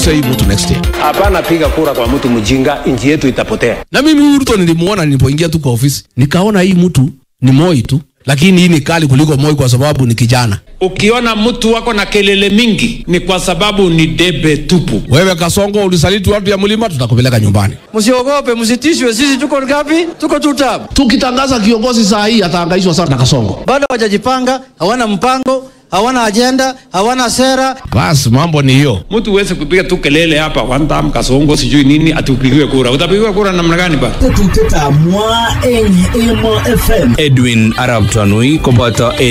tupunguze hii mtu next year. Hapana piga kura kwa mtu mjinga, nchi yetu itapotea. Na mimi huyu Ruto nilimuona nilipoingia tu kwa ofisi, nikaona hii mtu ni Moi tu, lakini hii ni kali kuliko Moi kwa sababu ni kijana. Ukiona mtu wako na kelele mingi ni kwa sababu ni debe tupu. Wewe Kasongo ulisaliti watu ya mlima, tutakupeleka nyumbani. Msiogope, msitishwe. Sisi tuko ngapi? Tuko tutab. Tukitangaza kiongozi saa hii atahangaishwa sana na Kasongo. Bado hawajajipanga, hawana mpango, hawana ajenda, hawana sera. Basi mambo ni hiyo. Mtu uweze kupiga tu kelele hapa one time kasongo sijui nini atupigiwe kura. Utapigiwa kura namna gani ba? Tetuteta mwa enye emo FM. Edwin Arab Tanui koboto